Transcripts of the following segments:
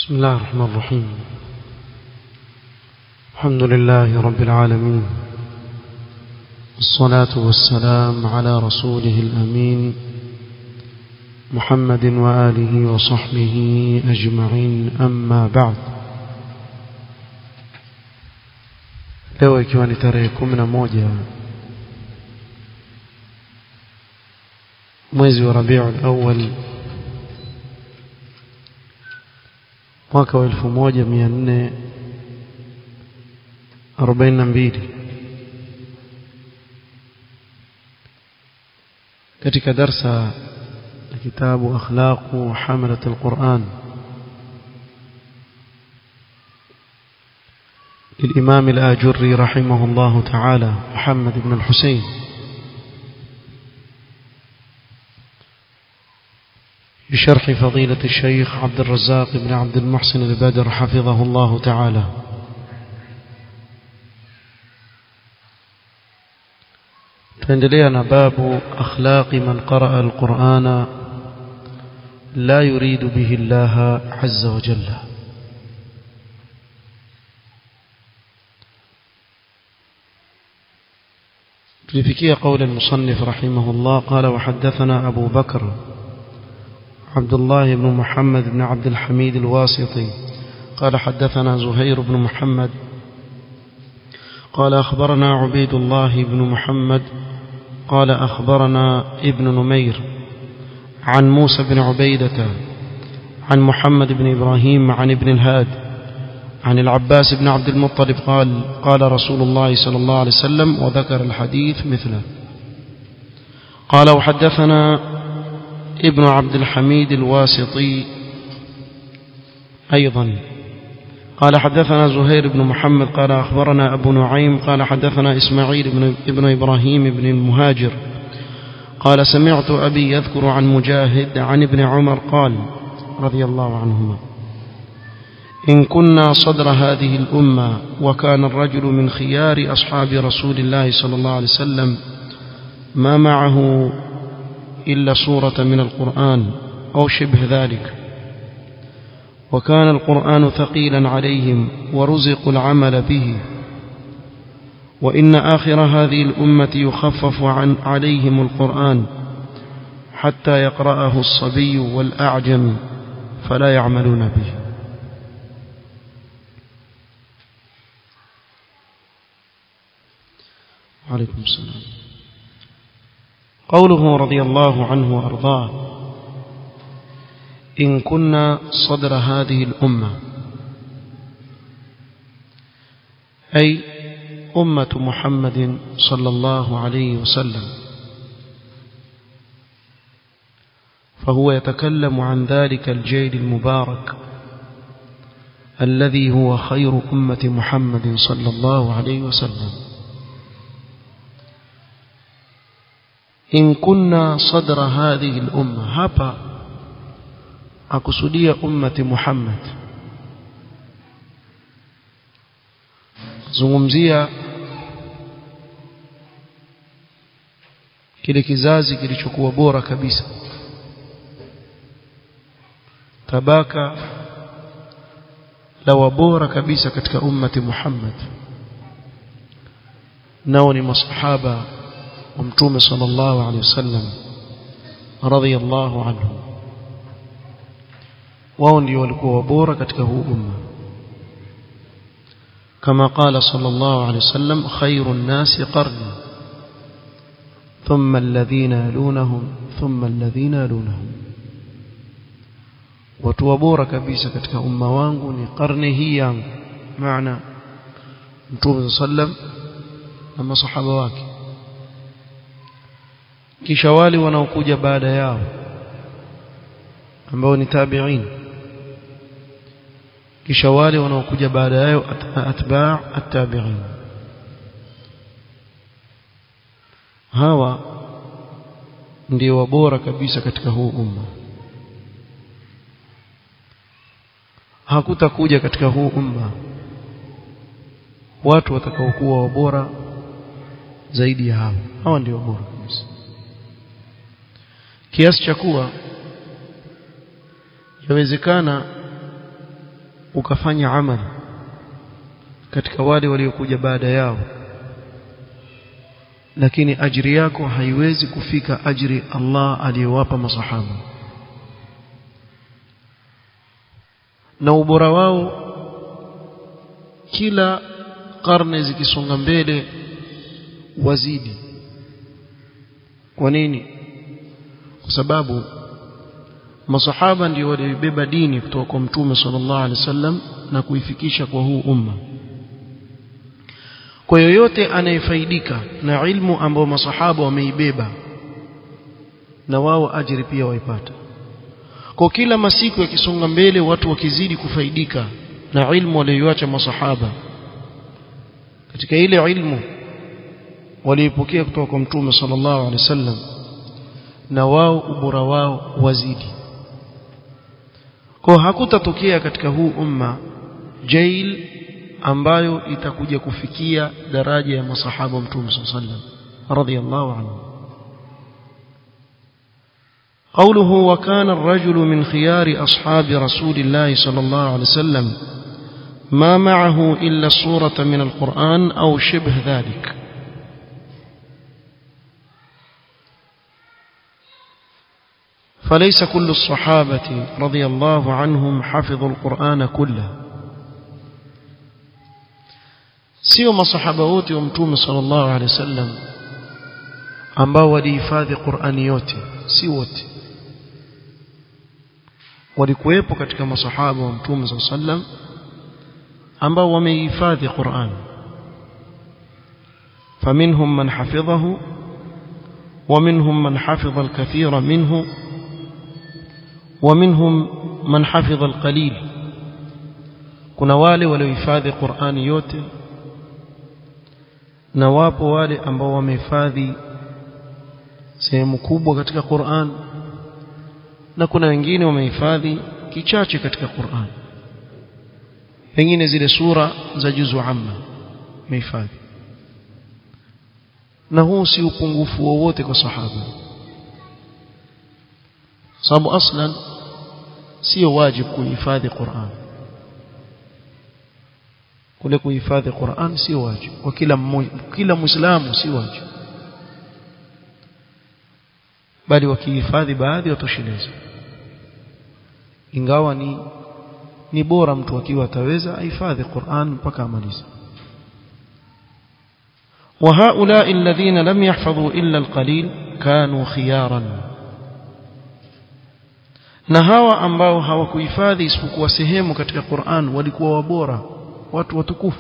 بسم الله الرحمن الرحيم الحمد لله رب العالمين الصلاة والسلام على رسوله الأمين محمد وآله وصحبه أجمعين أما بعد leo ikiwa ni tarehe kumi na moja mwezi wa rabiul awal mwaka wa elfu moja mia nne arobaini na mbili katika darsa ya kitabu akhlaqu hamalat alquran للإمام الآجري رحمه الله تعالى محمد بن الحسين بشرح فضيلة الشيخ عبد الرزاق بن عبد المحسن البدر حفظه الله تعالى تندلينا باب أخلاق من قرأ القرآن لا يريد به الله عز وجل تلفكي قول المصنف رحمه الله قال وحدثنا أبو بكر عبد الله بن محمد بن عبد الحميد الواسطي قال حدثنا زهير بن محمد قال أخبرنا عبيد الله بن محمد قال أخبرنا ابن نمير عن موسى بن عبيدة عن محمد بن إبراهيم عن ابن الهاد عن العباس بن عبد المطلب قال قال رسول الله صلى الله عليه وسلم وذكر الحديث مثله قال وحدثنا ابن عبد الحميد الواسطي أيضا قال حدثنا زهير بن محمد قال أخبرنا أبو نعيم قال حدثنا إسماعيل بن, ابن إبراهيم بن المهاجر قال سمعت أبي يذكر عن مجاهد عن ابن عمر قال رضي الله عنهما إن كنا صدر هذه الأمة وكان الرجل من خيار أصحاب رسول الله صلى الله عليه وسلم ما معه إلا سورة من القرآن أو شبه ذلك وكان القرآن ثقيلا عليهم ورزقوا العمل به وإن آخر هذه الأمة يخفف عن عليهم القرآن حتى يقرأه الصبي والأعجم فلا يعملون به عليكم السلام قوله رضي الله عنه وأرضاه إن كنا صدر هذه الأمة أي أمة محمد صلى الله عليه وسلم فهو يتكلم عن ذلك الجيل المبارك الذي هو خير أمة محمد صلى الله عليه وسلم in kunna sadra hadhihi al-umma hapa akusudia ummati Muhammad zungumzia kile kizazi kilichokuwa bora kabisa tabaka la wabora kabisa katika ummati Muhammad nao ni masahaba ومتوم صلى الله عليه وسلم رضي الله عنه wao ndio walikuwa bora katika huu umma kama qala sallallahu alayhi wasallam khairun nasi qarni thumma alladhina yalunhum thumma alladhina yalunhum watu bora kabisa katika umma wangu ni karne hii yangu maana mtume sallam na masahaba wake kisha wale wanaokuja baada yao ambao ni tabi'in kisha wale wanaokuja baada yao atba' at-tabi'in hawa ndio wabora kabisa katika huu umma hakutakuja katika huu umma watu watakaokuwa wabora zaidi ya hawa hawa ndio bora kabisa kiasi cha kuwa yawezekana ukafanya amali katika wale waliokuja baada yao lakini ajiri yako haiwezi kufika ajiri Allah aliyowapa masahaba na ubora wao kila karne zikisonga mbele wazidi kwa nini kwa sababu masahaba ndio walibeba dini kutoka kwa mtume sallallahu alaihi wasallam na kuifikisha kwa huu umma kwa yoyote anayefaidika na ilmu ambayo masahaba wameibeba na wao ajiri pia waipata kwa kila masiku yakisonga mbele watu wakizidi kufaidika na ilmu walioacha masahaba katika ile ilmu waliipokea kutoka kwa mtume sallallahu alaihi wasallam na wao ubora wao wazidi kwa hakutatokea katika huu umma jail ambayo itakuja kufikia daraja ya masahaba mtume sallallahu alaihi wasallam radhiyallahu anhu قوله وكان الرجل من خيار أصحاب رسول الله صلى الله عليه وسلم ما معه إلا الصورة من القرآن أو شبه ذلك فليس كل الصحابة رضي الله عنهم حفظوا القرآن كله sio masahaba wote wa mtume sallallahu alaihi wasallam ambao walihifadhi Qur'ani yote si wote walikuwepo katika masahaba wa mtume sallallahu alaihi wasallam ambao wamehifadhi Qur'an فمنهم من حفظه ومنهم من حفظ الكثير منه ومنهم من حفظ القليل kuna wale waliohifadhi Qur'ani yote na wapo wale ambao wamehifadhi sehemu kubwa katika Qur'an na kuna wengine wamehifadhi kichache katika Qur'an pengine zile sura za juzu amma wamehifadhi na huu si upungufu wowote kwa sahaba sababu aslan sio wajibu kuhifadhi Qur'an kule kuhifadhi Qur'an sio wajibu kwa kila mmoja kila muislamu si wajibu bali wakihifadhi baadhi watosheleza ingawa ni ni bora mtu akiwa ataweza ahifadhi Qur'an mpaka amalize وهؤلاء الذين لم يحفظوا إلا القليل كانوا خيارا na hawa ambao hawakuhifadhi isipokuwa sehemu katika Qur'an walikuwa wabora watu watukufu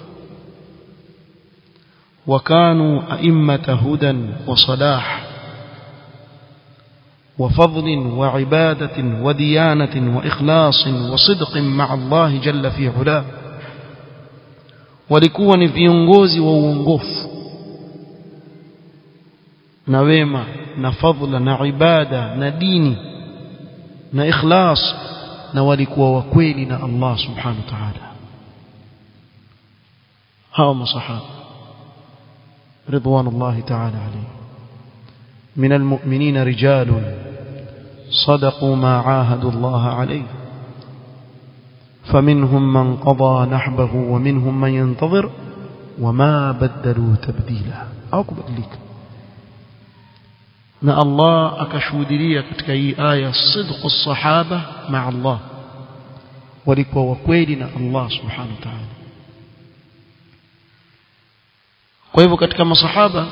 wakanu a'immata hudan wa salah وفضل وعبادة وديانة وإخلاص وصدق مع الله جل في علاه walikuwa ni viongozi wa uongofu na wema na fadhila na ibada na dini na ikhlas na walikuwa wakweli na Allah subhanahu wa ta'ala hawa masahaba ridwanullahi ta'ala alayhi من المؤمنين رجال صدقوا ما عاهدوا الله عليه فمنهم من قضى نحبه ومنهم من ينتظر وما بدلوا تبديلا au kubadilika na Allah akashuhudia katika hii aya sidqu sahaba ma Allah walikuwa wakweli na Allah subhanahu wa ta'ala kwa hivyo katika masahaba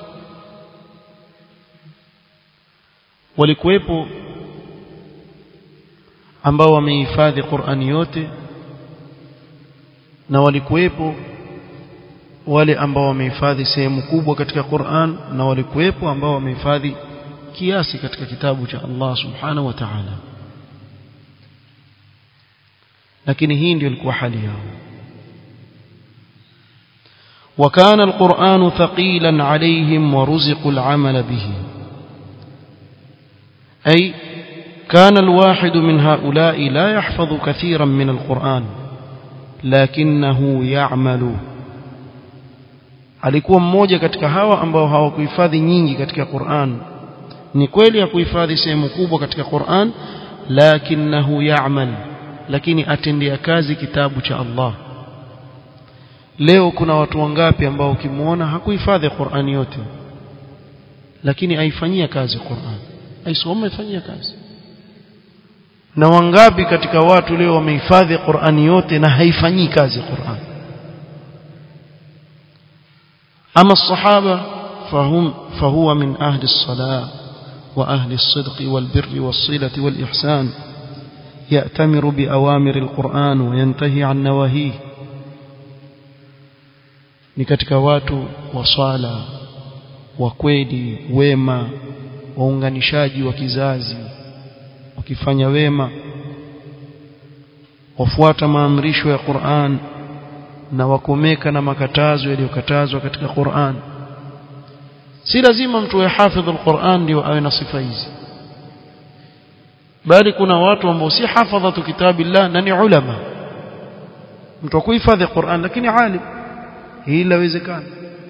walikuwepo ambao wamehifadhi Qur'ani yote na walikuwepo wale ambao wamehifadhi sehemu kubwa katika Qur'an na walikuwepo ambao wamehifadhi kiasi katika kitabu cha Allah subhanahu wa ta'ala lakini hii ndio ilikuwa hali yao وكان القرآن ثقيلا عليهم ورزقوا العمل به أي كان الواحد من هؤلاء لا يحفظ كثيرا من القرآن لكنه يعمل alikuwa mmoja katika hawa ambao hawakuhifadhi nyingi katika Qur'an ni kweli ya kuhifadhi sehemu kubwa katika Qur'an lakinahu ya'mal lakini atendea kazi kitabu cha Allah leo kuna watu wangapi ambao ukimwona hakuhifadhi Qur'ani yote lakini aifanyia kazi Qur'an aisoma ifanyia kazi na wangapi katika watu leo wamehifadhi Qur'ani yote na haifanyii kazi Qur'an ama sahaba fahum fahuwa min ahli as-salah wa ahli as-sidq wal-birr was-silati wal-ihsan يأتمر بأوامر القرآن وينتهي عن نواهيه ni katika watu wa swala wa kweli wema waunganishaji wa kizazi wakifanya wema wafuata maamrisho ya Qur'an na wakomeka na makatazo yaliyokatazwa katika Qur'an si lazima mtu awe hafidh al-Qur'an ndio awe na sifa hizi bali kuna watu ambao si hafadhatu kitabillah na ni ulama mtu akuhifadhi Qur'an lakini alim hii inawezekana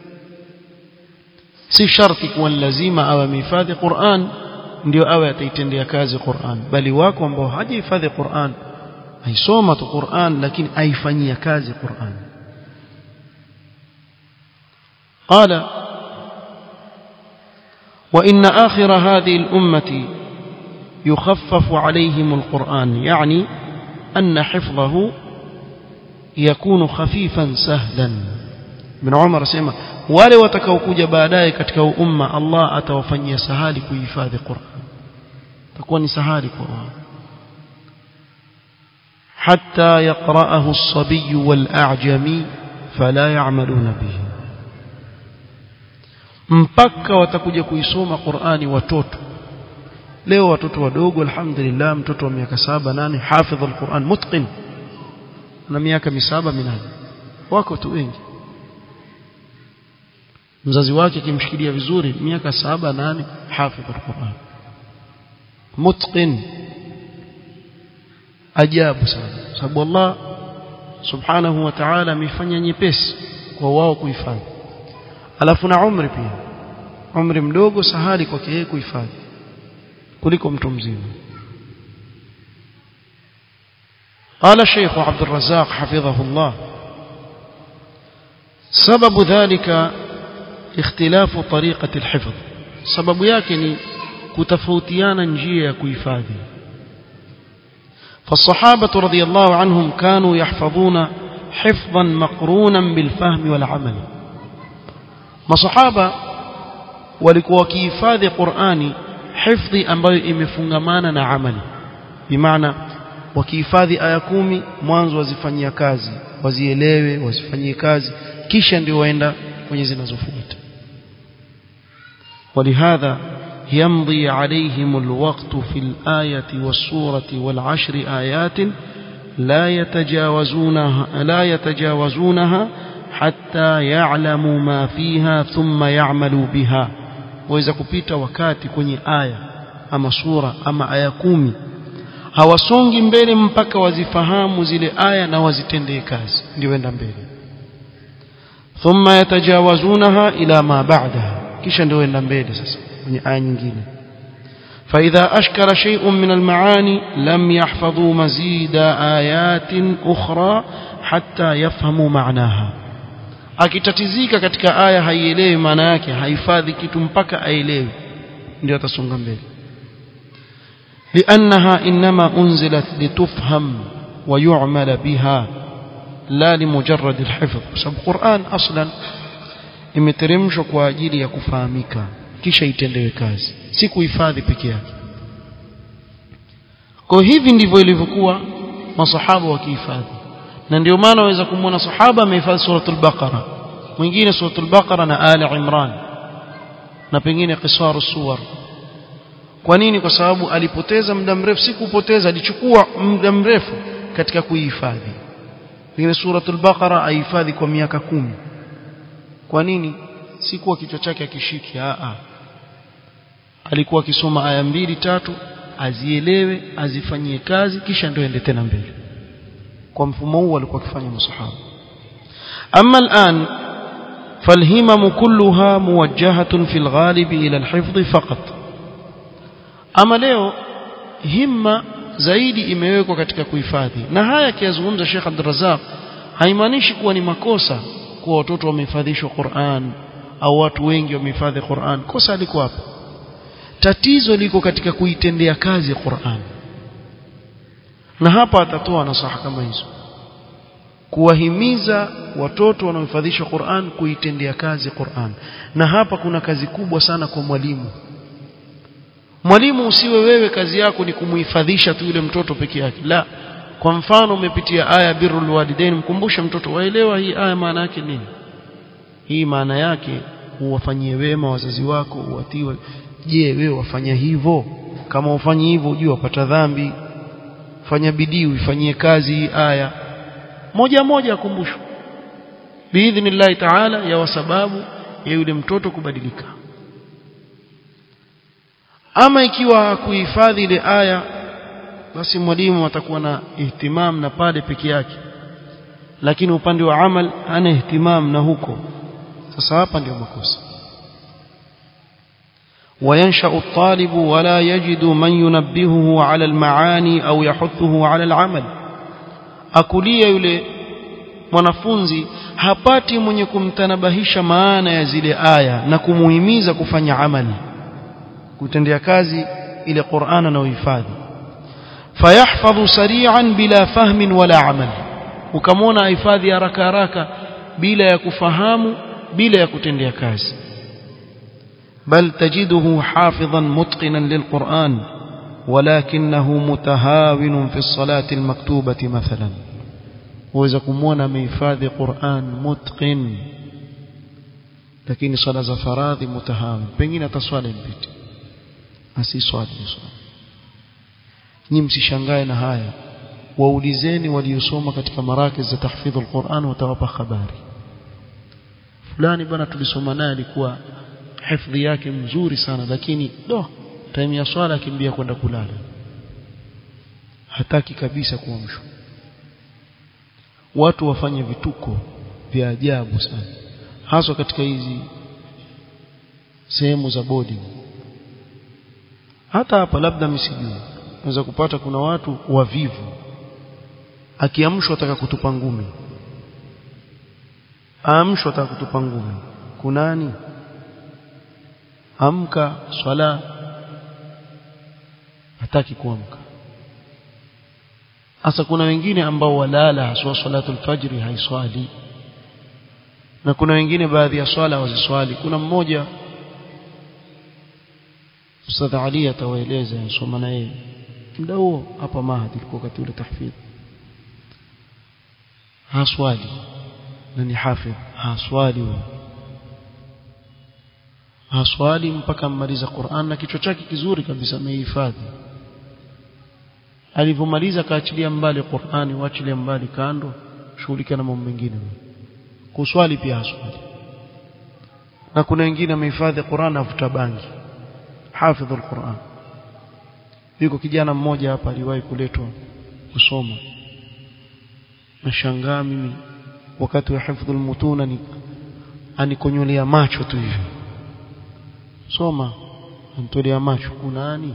si sharti kuwa lazima awe amehifadhi Qur'an ndio awe ataitendea kazi Qur'an bali wako ambao hajahifadhi Qur'an aisoma tu Qur'an lakini aifanyia kazi Qur'an قال وإن آخر هذه الأمة يخفف عليهم القرآن يعني أن حفظه يكون خفيفا سهلا ابن عمر سيما wale watakaokuja baadaye katika umma Allah atawafanyia sahali kuhifadhi Qur'an takuwa ni sahali kwa wao hatta yaqra'ahu as-sabiy wal-a'jami fala ya'maluna bihi mpaka watakuja kuisoma Qur'ani watoto leo watoto wadogo alhamdulillah mtoto wa miaka saba nane hafidh al-Qur'an mutqin na miaka misaba minane wako tu wengi mzazi wake akimshikilia vizuri miaka saba nane hafidh al-Qur'an mutqin ajabu sana sababu Allah subhanahu wa ta'ala amefanya nyepesi kwa wao kuhifadhi alafu na umri pia umri mdogo sahali kwake yeye kuhifadhi kuliko mtu mzima قال الشيخ عبد الرزاق حفظه الله سبب ذلك اختلاف طريقة الحفظ سبب yake ni kutofautiana njia ya kuhifadhi فالصحابة رضي الله عنهم كانوا يحفظون حفظا مقرونا بالفهم والعمل masahaba walikuwa wakihifadhi Qur'ani hifdhi ambayo imefungamana na amali bimaana wakihifadhi aya kumi mwanzo wazifanyia kazi wazielewe wazifanyie kazi kisha ndio waenda kwenye zinazofuata ولهذا يمضي عليهم الوقت في الآية والسورة والعشر آيات لا يتجاوزونها لا يتجاوزونها حتى يعلموا ما فيها ثم يعملوا بها waweza kupita wakati kwenye aya ama sura ama aya kumi hawasongi mbele mpaka wazifahamu zile aya na wazitendee kazi ndio enda mbele thumma yatajawazunaha ila ma ba'daha kisha ndio enda mbele sasa kwenye aya nyingine فإذا أشكر شيء من المعاني لم يحفظوا مزيد آيات أخرى حتى يفهموا معناها akitatizika katika aya haielewi maana yake haifadhi kitu mpaka aelewe ndio atasonga mbele لأنها إنما أنزلت لتفهم ويعمل بها لا لمجرد الحفظ بسبب القرآن أصلا imeteremshwa kwa ajili ya kufahamika kisha itendewe kazi si kuhifadhi peke yake kwa hivi ndivyo ilivyokuwa masahaba wakihifadhi na ndio maana waweza kumwona sahaba amehifadhi suratul baqara mwingine suratul baqara na ali imran na pengine qisaru suwar kwa nini kwa sababu alipoteza muda mrefu si kupoteza alichukua muda mrefu katika kuihifadhi pengine suratul baqara ahifadhi kwa miaka kumi kwa nini si kuwa kichwa chake akishiki a a alikuwa akisoma aya mbili tatu azielewe azifanyie kazi kisha ndio ende tena mbele kwa mfumo huu alikuwa akifanya masahaba amma al'an فالهمم كلها موجهة في الغالب إلى الحفظ فقط أما leo himma zaidi imewekwa katika kuhifadhi na haya akiyazungumza Sheikh Abdul Razzaq haimaanishi kuwa ni makosa kuwa watoto wamehifadhishwa Qur'an au watu wengi wamehifadhi Qur'an kosa liko hapa tatizo liko katika kuitendea kazi Qur'an na hapa atatoa nasaha kama hizo kuwahimiza watoto wanaohifadhisha Qur'an kuitendea kazi Qur'an na hapa kuna kazi kubwa sana kwa mwalimu mwalimu usiwe wewe kazi yako ni kumuhifadhisha tu yule mtoto peke yake la kwa mfano umepitia aya birrul walidain mkumbushe mtoto waelewa hii aya maana yake nini hii maana yake uwafanyie wema wazazi wako uwatiwe je wewe wafanya hivyo kama ufanye hivyo ujue wapata dhambi fanya bidii uifanyie kazi hii aya moja moja akumbushwe biidhnillahi taala ya sababu ya yule mtoto kubadilika ama ikiwa kuhifadhi ile aya basi mwalimu atakuwa na ihtimam na pale peke yake lakini upande wa amal ana ihtimam na huko sasa hapa ndio makosa وينشأ الطالب ولا يجد من ينبهه على المعاني أو يحثه على العمل akulia yule mwanafunzi hapati mwenye kumtanabahisha maana ya zile aya na kumuhimiza kufanya amali kutendea kazi ile Qur'an na uhifadhi fayahfadhu sari'an bila fahmin wala amal ukamwona ahifadhi haraka haraka bila ya kufahamu bila ya kutendea kazi بل تجده حافظا متقنا للقرآن ولكنه متهاون في الصلاة المكتوبة مثلا وإذا كمونا ميفاذ قرآن متقن لكن صلاة فراض متهاون pengine taswali mpite asiswali swali nyinyi msishangae na haya waulizeni waliosoma katika marakiz za tahfidh alquran watawapa habari fulani bwana tulisoma naye alikuwa hifadhi yake mzuri sana lakini do time ya swala akimbia kwenda kulala hataki kabisa kuamshwa watu wafanye vituko vya ajabu sana haswa katika hizi sehemu za bodi hata hapa labda msijui unaweza kupata kuna watu wavivu akiamshwa ataka kutupa ngumi aamshwa ataka kutupa ngumi kunani amka swala hataki kuamka hasa kuna wengine ambao walala haswa salatul fajri haiswali na kuna wengine baadhi ya swala waziswali kuna mmoja Ustadh Ali atawaeleza soma na yeye muda huo hapa mahadi ilikuwa wakati ule tahfidh haswali na ni hafidh haswali wewe haswali mpaka mmaliza Qur'an na kichwa chake kizuri kabisa amehifadhi alivyomaliza kaachilia mbali Qur'ani waachilia mbali kando shughulika na mambo mengine kuswali pia haswali na kuna wengine amehifadhi Qur'an avuta bangi hafidh al-Qur'an yuko kijana mmoja hapa aliwahi kuletwa kusoma nashangaa mimi wakati wa hifdhul mutuna ni anikonyolea macho tu hivyo soma antolea macho kunani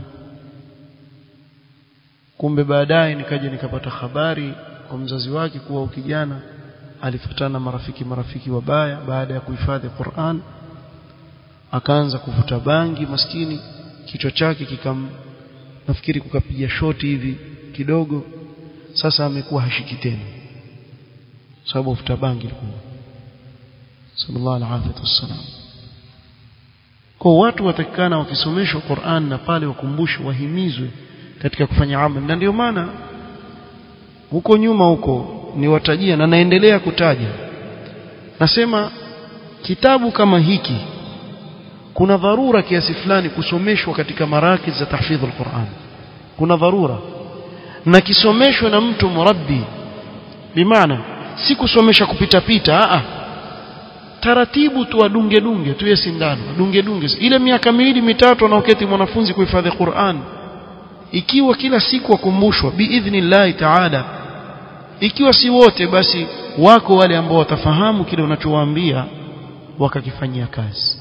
kumbe baadaye nikaja nikapata habari kwa mzazi wake kuwa ukijana alifuatana marafiki marafiki wabaya baada ya kuhifadhi Qur'an akaanza kuvuta bangi maskini kichwa chake kikam nafikiri kukapiga shoti hivi kidogo sasa amekuwa hashiki tena sababu ufuta bangi ilikuwa sallallahu alaihi wasallam kwa watu watakikana wakisomeshwa Qur'an na pale wakumbushwe wahimizwe katika kufanya amali na ndio maana huko nyuma huko niwatajia na naendelea kutaja nasema kitabu kama hiki kuna dharura kiasi fulani kusomeshwa katika maraki za tahfidh al-Qur'an kuna dharura na kisomeshwe na mtu murabbi bimaana si kusomesha kupita pita a taratibu tu adunge dunge tuye sindano dunge dunge ile miaka miwili mitatu anaoketi mwanafunzi kuhifadhi Qur'an ikiwa kila siku wakumbushwa biidhnillahi ta'ala ikiwa si wote basi wako wale ambao watafahamu kile unachowaambia wakakifanyia kazi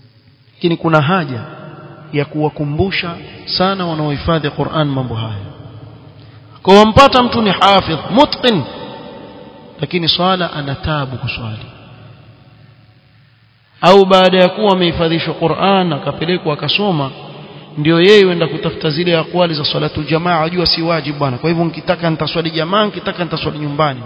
lakini kuna haja ya kuwakumbusha sana wanaohifadhi Qur'an mambo haya kwa wampata mtu ni hafidh mutqin lakini swala ana tabu kuswali au baada ya kuwa amehifadhishwa Qur'an akapelekwa akasoma ndio yeye huenda kutafuta zile akwali za salatu jamaa ajua si wajibu bwana kwa hivyo nikitaka nitaswali jamaa nikitaka nitaswali nyumbani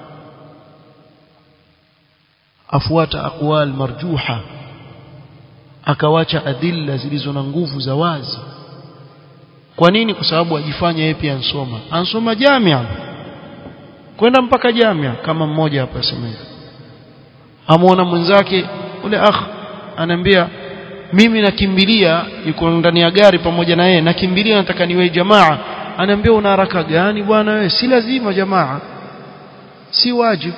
afuata aqwal marjuha akawacha adilla zilizo na nguvu za wazi kwa nini kwa sababu ajifanya yeye pia ansoma ansoma jamia kwenda mpaka jamia kama mmoja hapa asema hivi amuona mwenzake ule akh anaambia mimi nakimbilia yuko ndani ya gari pamoja na yeye nakimbilia nataka niwe jamaa anaambia una haraka gani bwana wewe si lazima jamaa si wajibu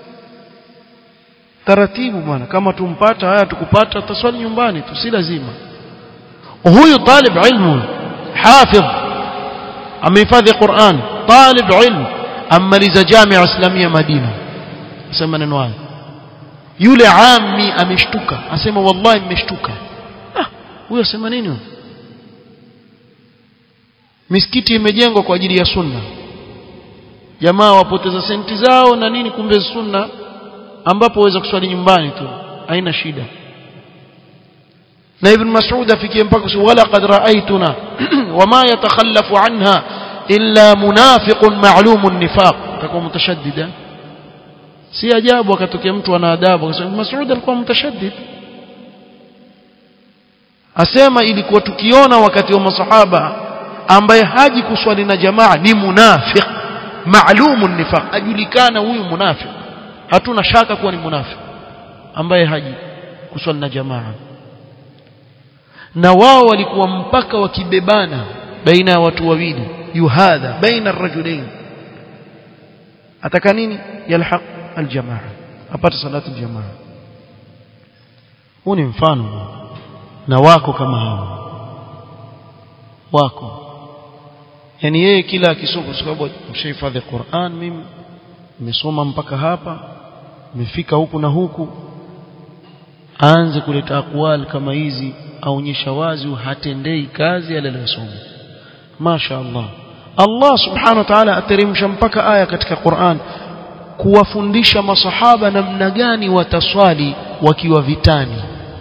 taratibu bwana kama tumpata haya tukupata tutaswali nyumbani tu si lazima huyu talib ilmu hafidh amehifadhi Qur'an talib ilmu amaliza jamia islamia Madina sema neno haya yule ami ameshtuka asema wallahi nimeshtuka ah huyo asema nini misikiti imejengwa kwa ajili ya sunna jamaa wapoteza senti zao na nini kumbe sunna ambapo waweza kuswali nyumbani tu haina shida na ibn mas'ud afikie mpaka wala qad ra'aytuna wama yatakhallafu anha illa munafiqun ma'lumun nifaq atakuwa mutashaddida si ajabu akatokea mtu ana adabu akasema Mas'ud alikuwa mutashaddid asema ilikuwa tukiona wakati wa masahaba ambaye haji kuswali na jamaa ni munafiq ma'lumun nifaq ajulikana huyu munafiq hatuna shaka kuwa ni munafiq ambaye haji kuswali na jamaa na wao walikuwa mpaka wakibebana baina ya watu wawili yuhadha baina ar-rajulain ataka nini yalhaq aljamaa apate salatu aljamaa huu ni mfano na wako kama hao wako yani yeye kila akisoma kwa sababu mshahifadhi Qur'an mimi nimesoma mpaka hapa nimefika huku na huku aanze kuleta akwal kama hizi aonyesha wazi hatendei kazi alilosoma Masha Allah Allah subhanahu wa ta'ala ateremsha mpaka aya katika Qur'an kuwafundisha masahaba namna gani wataswali wakiwa vitani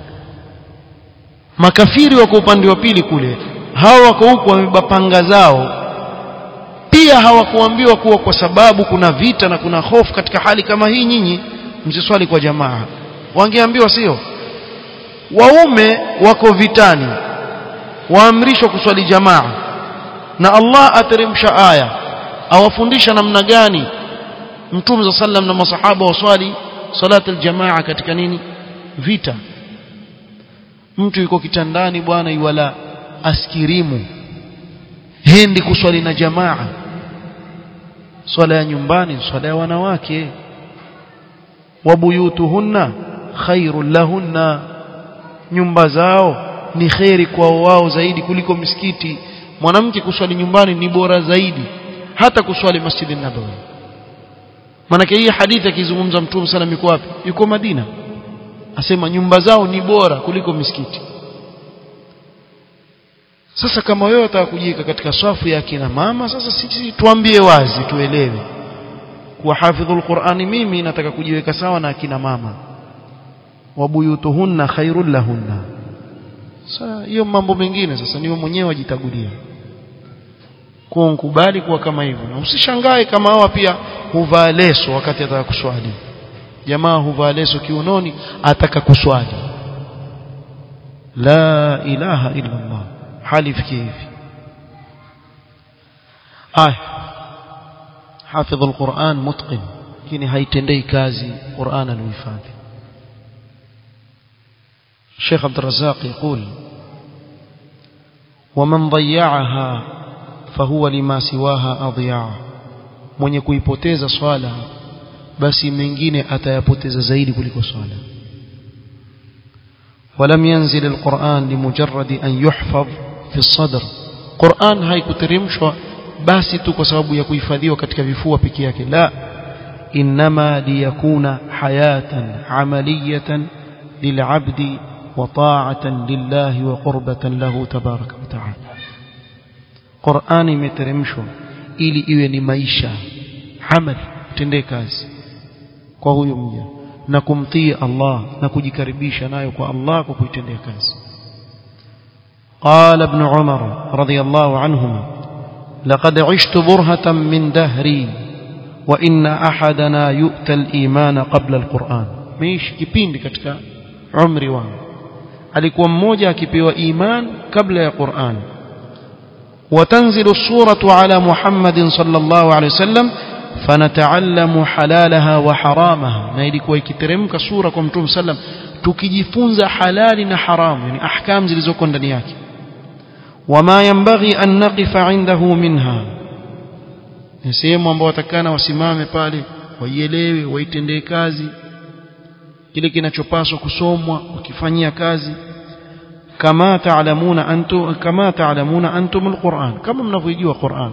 makafiri wako upande wa pili kule hao wako huku wamebeba panga zao pia hawakuambiwa kuwa kwa sababu kuna vita na kuna hofu katika hali kama hii nyinyi msiswali kwa jamaa wangeambiwa sio waume wako vitani waamrishwa kuswali jamaa na Allah ateremsha aya awafundisha namna gani Mtume za sallam na masahaba waswali salatu aljamaa katika nini vita mtu yuko kitandani bwana iwala askirimu hendi kuswali na jamaa swala ya nyumbani swala ya wanawake wabuyutuhunna khairul lahunna nyumba zao ni kheri kwao wao zaidi kuliko misikiti mwanamke kuswali nyumbani ni bora zaidi hata kuswali masjidi nabawi manake hii hadithi akizungumza mtume sana yuko wapi yuko Madina asema nyumba zao ni bora kuliko misikiti sasa kama wewe unataka kujiweka katika swafu ya kina mama sasa sisi tuambie wazi tuelewe kuwa hafidhul Qur'ani mimi nataka kujiweka sawa na akina mama wabuyutuhunna khairul lahunna sasa hiyo mambo mengine sasa niwe mwenyewe ajitagulia kuwa nkubali kuwa kama hivyo na usishangae kama hawa pia huvaa leso wakati ataka kuswali jamaa huvaa leso kiunoni ataka kuswali la ilaha illa Allah hali fikie hivi aya حافظ القرآن متقن lakini haitendei kazi Qur'an alihifadhi Sheikh Abdul Razzaq يقول ومن ضيعها فهو لما سواها أضياع mwenye kuipoteza swala basi mengine atayapoteza zaidi kuliko swala ولم ينزل القرآن لمجرد أن يحفظ في الصدر قرآن haikuteremshwa basi tu kwa sababu ya kuhifadhiwa katika vifua peke yake la inma liyakuna hayatan amaliyatan lil'abdi wa ta'atan lillahi wa qurbatan lahu tabaraka wa ta'ala Qur'ani imeteremshwa ili iwe ni maisha amal tendee kazi kwa huyu mja na kumtii Allah na kujikaribisha nayo kwa Allah kwa kuitendea kazi قال ابن عمر رضي الله عنهما لقد عشت برهة من دهري وإن أحدنا يؤتى الإيمان قبل القرآن مش kipindi katika umri wangu alikuwa mmoja akipewa iman kabla ya Qur'an وتنزل الصورة على محمد صلى الله عليه وسلم فنتعلم حلالها وحرامها na ilikuwa ikiteremka sura kwa mtume sallam tukijifunza halali na haramu yani ahkam zilizoko ndani yake wama yanbaghi an naqifa indahu minha ni sehemu ambao watakana wasimame pale waielewe waitendee kazi kile kinachopaswa kusomwa wakifanyia kazi kama taalamuna antum kama taalamuna antum alquran kama mnavyojua Qur'an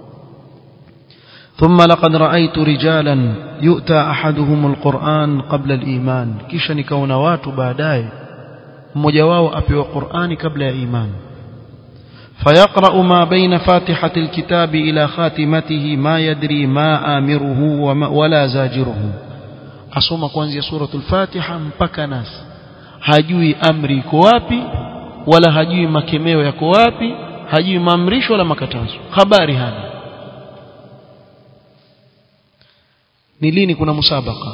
ثم لقد رأيت رجالا يؤتى أحدهم القرآن قبل الإيمان kisha nikaona watu baadaye mmoja wao apewa Qur'ani kabla ya iman فيقرأ ما بين فاتحة الكتاب إلى خاتمته ما يدري ما آمره ولا زاجره asoma kuanzia suratul Fatiha mpaka nas hajui amri iko wapi wala hajui makemeo yako wapi hajui maamrisho wala makatazo habari hana ni lini kuna musabaka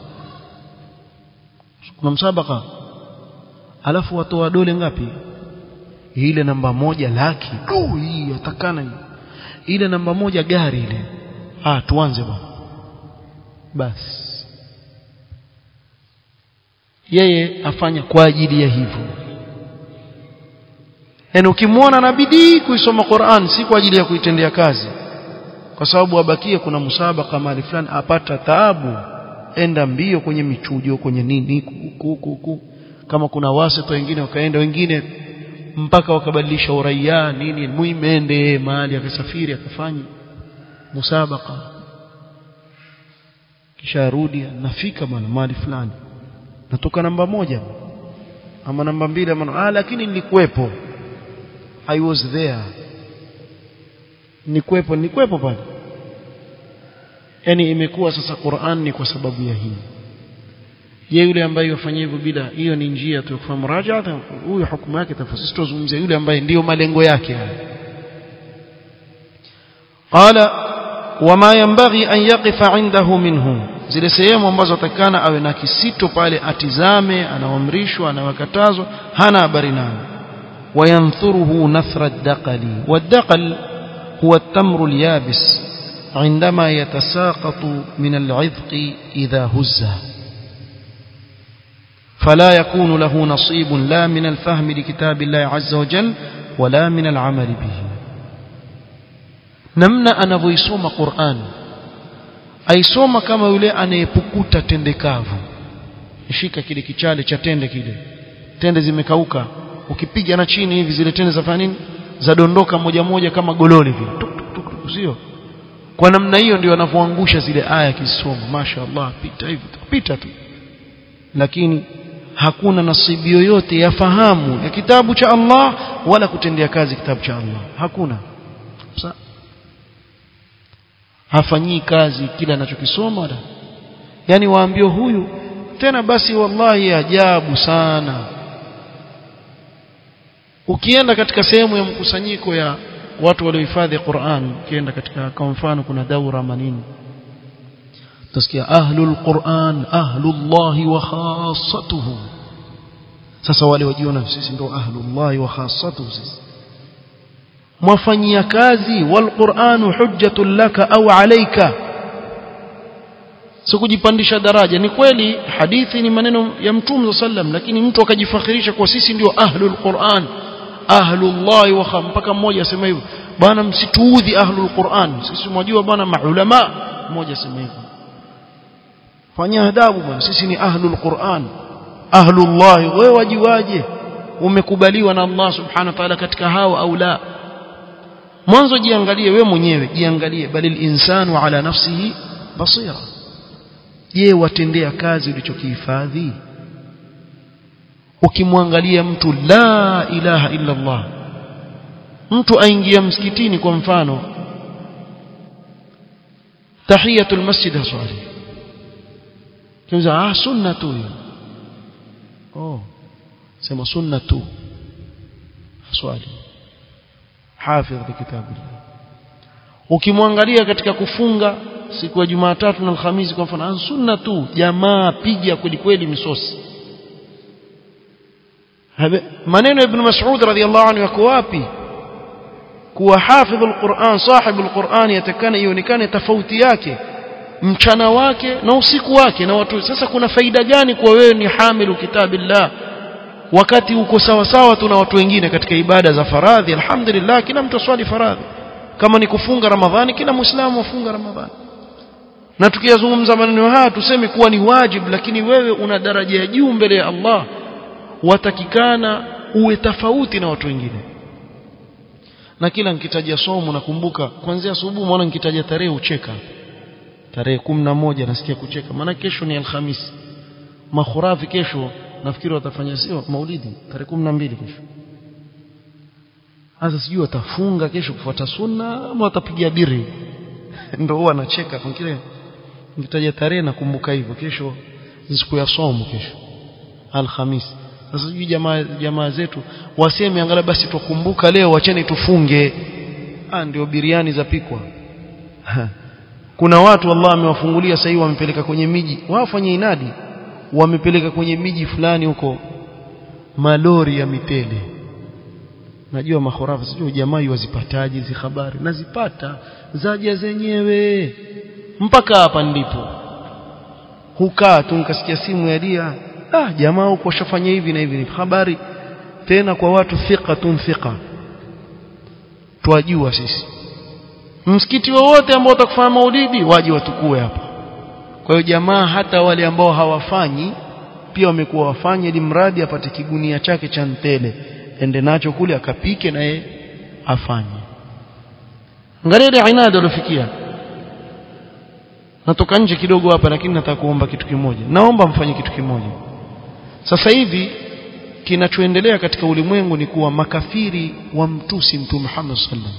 kuna musabaka alafu watoa dole ngapi ile namba moja laki du hii atakana ile namba moja gari ile ah tuanze bwana basi yeye afanya kwa ajili ya hivyo yaani ukimwona na bidii kuisoma Qur'an si kwa ajili ya kuitendea kazi kwa sababu abakie kuna musabaka mahali fulani apata taabu enda mbio kwenye michujo kwenye nini kuku kama kuna wasito wengine wakaenda wengine mpaka wakabadilisha uraia nini muimende mahali akasafiri akafanya musabaka kisha arudi nafika bwana mahali fulani natoka namba moja ama namba mbili ama ah lakini nilikuwepo i was there nilikuwepo nilikuwepo pale yani imekuwa sasa Qur'an ni kwa sababu ya hii je yule ambaye yafanya hivyo bila hiyo ni njia tu kufahamu raja huyo hukumu yake tafsiri tuzungumzia yule ambaye ndiyo malengo yake qala wama yanbaghi an yaqifa indahu minhu zile sehemu ambazo atakana awe na kisito pale atizame anaamrishwa anawakatazwa hana habari nayo وينثره نثر الدقل والدقل هو التمر اليابس عندما يتساقط من العذق إذا هز فلا يكون له نصيب لا من الفهم لكتاب الله عز وجل ولا من العمل به نمنا أنا فيسوم قرآن aisoma kama yule anayepukuta tende kavu shika kile kichale cha tende kile tende zimekauka ukipiga na chini hivi zile tende zafanya nini zadondoka moja moja kama gololi vile sio kwa namna hiyo ndio anavyoangusha zile aya kisoma mashaallah pita hivi pita tu lakini hakuna nasibu yoyote ya fahamu ya kitabu cha Allah wala kutendea kazi kitabu cha Allah hakuna Sa hafanyii kazi kile anachokisoma wala yani waambio huyu tena basi wallahi ajabu sana ukienda katika sehemu ya mkusanyiko ya watu waliohifadhi Qur'an ukienda katika kwa mfano kuna daura manini utasikia ahlul Qur'an ahlullahi wa khassatuhu sasa wale wajiona sisi ndio ahlullahi wa khassatuhu sisi mwafanyia kazi wal Qur'anu hujjatun laka au alayka sikujipandisha daraja ni kweli hadithi ni maneno ya mtume sallam lakini mtu akajifakhirisha kwa sisi ndio ahlul Qur'an ahlullah wa mpaka mmoja asema hivyo bwana msituudhi ahlul Qur'an sisi mwajua bwana maulama mmoja asema hivyo fanya adabu bwana sisi ni ahlul Qur'an ahlullah wewe wajiwaje umekubaliwa na Allah subhanahu wa ta'ala katika hao au la mwanzo jiangalie wewe mwenyewe jiangalie balil insanu ala nafsihi basira je watendea kazi ulichokihifadhi ukimwangalia mtu la ilaha illa Allah mtu aingia msikitini kwa mfano tahiyatul masjid haswali kimza ah sunna tu hiyo oh sema sunna tu haswali hafidh bikitabillah ukimwangalia katika kufunga siku ya Jumatatu na Alhamisi kwa mfano sunna tu jamaa piga kweli kweli misosi maneno ya ibn Mas'ud radhiyallahu anhu yako wapi kuwa hafidh alquran sahib alquran yatakana ionekane tofauti yake mchana wake na usiku wake na watu sasa kuna faida gani kwa wewe ni hamilu kitabillah wakati uko sawa sawa tu na watu wengine katika ibada za faradhi alhamdulillah kila mtu swali faradhi kama ni kufunga ramadhani kila muislamu afunga ramadhani na tukiyazungumza maneno haya tuseme kuwa ni wajibu lakini wewe una daraja ya juu mbele ya Allah watakikana uwe tofauti na watu wengine na kila nikitaja somo nakumbuka kuanzia asubuhi mwana nikitaja tarehe ucheka tarehe moja nasikia kucheka maana kesho ni alhamisi makhurafi kesho nafikiri watafanya sio maulidi tarehe mbili kesho sasa sijui watafunga kesho kufuata sunna ama watapiga biri ndio huwa anacheka kwa kile nikitaja tarehe nakumbuka hivyo kesho siku ya somo kesho alhamisi sasa sijui jamaa jamaa zetu waseme angalau basi tukumbuka leo wacheni tufunge ah ndio biriani zapikwa kuna watu Allah amewafungulia sasa hivi wamepeleka kwenye miji wafanye inadi wamepeleka kwenye miji fulani huko malori ya mitele najua mahorafa sijui jamaa wazipataje hizi habari nazipata zaja zenyewe mpaka hapa ndipo hukaa tu nikasikia simu ya dia ah jamaa huko washafanya hivi na hivi ni habari tena kwa watu thiqatun thiqa twajua sisi msikiti wowote ambao utakufanya maulidi waje watukue hapa kwa hiyo jamaa hata wale ambao hawafanyi pia wamekuwa wafanye ili mradi apate kigunia chake cha ntele ende nacho kule akapike na yeye afanye angalia ile inada alofikia natoka nje kidogo hapa lakini nataka kuomba kitu kimoja naomba mfanye kitu kimoja sasa hivi kinachoendelea katika ulimwengu ni kuwa makafiri wa mtusi mtume Muhammad sallam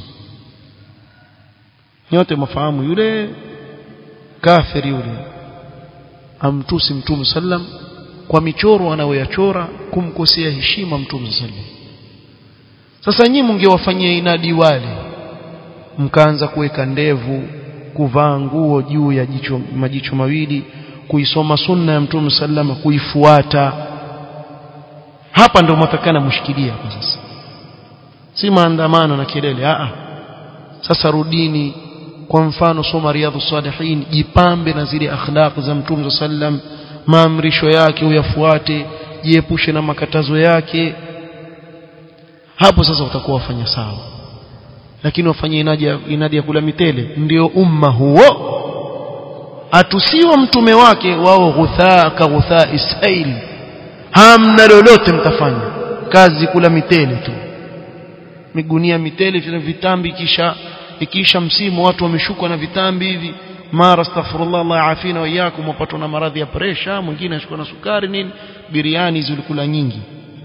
nyote mafahamu yule kafiri yule amtusi mtume sallam kwa michoro anayoyachora kumkosea heshima mtume sallam sasa nyinyi mngewafanyia inadi wale mkaanza kuweka ndevu kuvaa nguo juu ya jicho majicho mawili kuisoma sunna ya mtume sallama kuifuata hapa ndio mtakana mshikilia kwa sasa si maandamano na kelele a sasa rudini kwa mfano soma riadhu salihin jipambe na zile akhlaq za mtume sallam maamrisho yake uyafuate jiepushe na makatazo yake hapo sasa utakuwa wafanya sawa lakini wafanye inadi inadi ya kula mitele ndio umma huo atusiwa mtume wake wao ghuthaa ka ghuthaa isail hamna lolote mtafanya kazi kula mitele tu migunia mitele vile vitambi kisha ikisha msimu watu wameshukwa na vitambi hivi mara astaghfirullah Allah afina wa iyyakum wapatwa na maradhi ya presha mwingine ashikwa na sukari nini biriani zilikula nyingi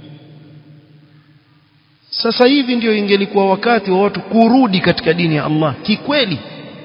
sasa hivi ndio ingelikuwa wakati wa watu kurudi katika dini ya Allah kikweli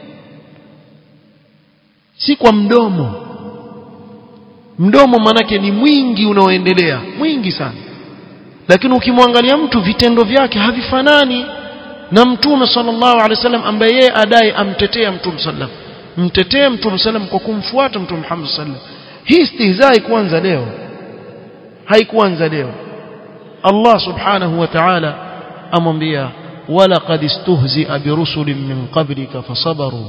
si kwa mdomo mdomo manake ni mwingi unaoendelea mwingi sana lakini ukimwangalia mtu vitendo vyake havifanani na mtume sallallahu alaihi wasallam ambaye yeye adai amtetea mtume sallam mtetee mtume sallam kwa kumfuata mtume Muhammad sallam hii istihzai kuanza leo haikuanza leo Allah subhanahu wa ta'ala amwambia walaqad istuhzi'a birusulin min qablika fasabaru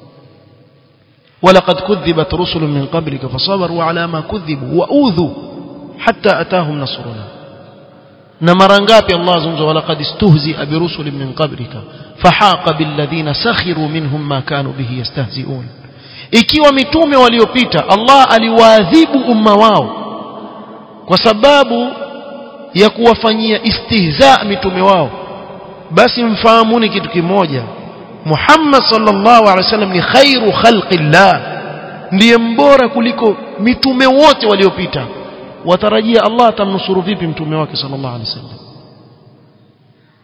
ولقد كذبت رسل من قبلك فصبروا على ما كذبوا وأوذوا حتى أتاهم نصرنا نمر ngapi Allah zungumza walaqad istuhzi'a birusulin min qablika fahaqa billadhina sakhiru minhum ma kanu bihi yastahzi'un ikiwa mitume waliopita Allah aliwaadhibu umma wao kwa sababu ya kuwafanyia istihza mitume wao basi mfahamuni kitu kimoja Muhammad sallallahu alaihi wasallam ni khairu khalqillah ndiye mbora kuliko mitume wote waliopita watarajia Allah atamnusuru vipi mtume wake sallallahu alaihi wasallam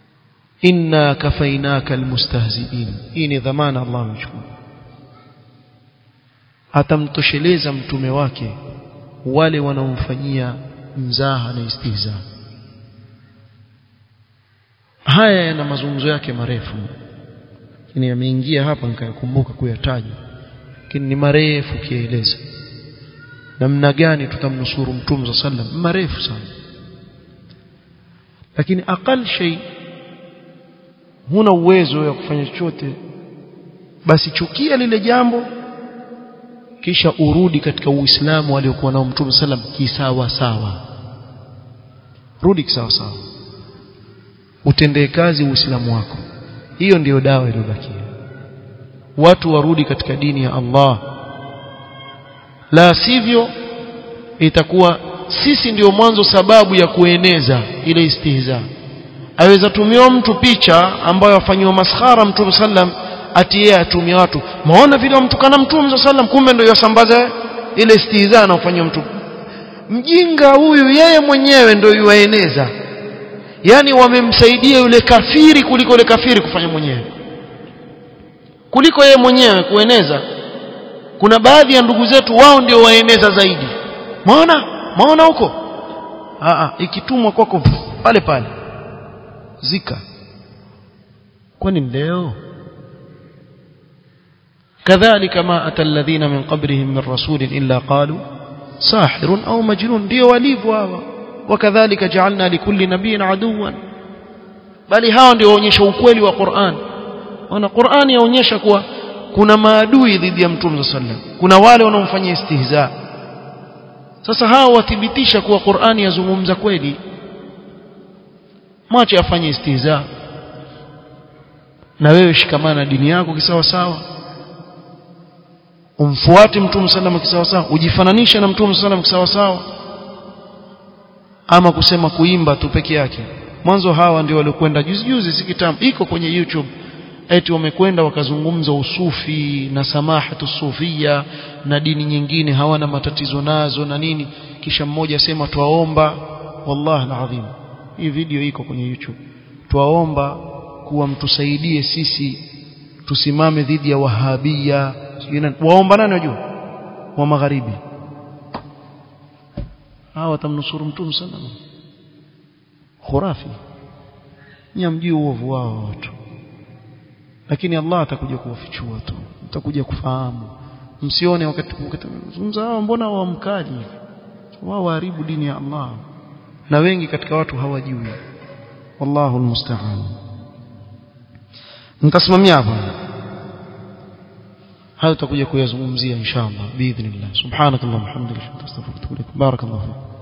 inna kafainaka almustahzi'in hii ni dhamana Allah amechukua atamtosheleza mtume wake wale wanaomfanyia mzaha na istihza haya yana mazungumzo yake marefu lakini yameingia hapa nikayakumbuka kuyataja lakini ni marefu kieleza namna gani tutamnusuru mtume za sallam marefu sana lakini aqal shay huna uwezo wa kufanya chochote basi chukia lile jambo kisha urudi katika uislamu aliokuwa nao mtume sallam kisawa sawa rudi kisawa sawa utendee kazi uislamu wako hiyo ndiyo dawa iliyobakia watu warudi katika dini ya Allah la sivyo itakuwa sisi ndiyo mwanzo sababu ya kueneza ile istihza aweza tumiwa mtu picha ambayo afanywa maskhara mtume sallam ati yeye atumia watu maona vile wamtukana mtume sallam kumbe ndio yasambaza ile istihza anayofanywa mtu mjinga huyu yeye mwenyewe ndio yuaeneza yani wamemsaidia yule kafiri kuliko yule kafiri kufanya mwenyewe kuliko yeye mwenyewe kueneza kuna baadhi ya ndugu zetu wao ndio waeneza zaidi maona maona huko a ikitumwa kwako pale pale zika kwani leo كذلك ما أتى الذين من قبلهم من رسول إلا قالوا ساحر أو مجنون ndio walivyo hawa وكذلك جعلنا لكل نبي عدوا bali hao ndio waonyesha ukweli wa Qur'an wana Qur'an yaonyesha kuwa kuna maadui dhidi ya Mtume sallam kuna wale wanaomfanyia istihza sasa hao wathibitisha kuwa Qur'an yazungumza kweli mwache afanye istihza na wewe shikamana dini yako kisawa sawa umfuate Mtume sallam kisawa sawa ujifananishe na Mtume sallam kisawa sawa ama kusema kuimba tu peke yake mwanzo hawa ndio waliokwenda juzi juzi si kitambo iko kwenye YouTube eti wamekwenda wakazungumza usufi na samahatu sufia na dini nyingine hawana matatizo nazo na nini kisha mmoja sema twaomba wallahi alazim hii video iko kwenye YouTube twaomba kuwa mtusaidie sisi tusimame dhidi ya wahabia waomba nani wajua wa magharibi hawa watamnusuru mtume sallallahu khurafi nyamjui uovu wao watu lakini Allah atakuja kuwafichua tu mtakuja kufahamu msione wakati zungumza hao mbona wamkaji wao waharibu dini ya Allah na wengi katika watu hawajui wallahu almusta'an nitasimamia hapa hayo tutakuja kuyazungumzia inshallah biidhnillah subhanakallahumma hamdika astaghfiruka wa atubu ilaik barakallahu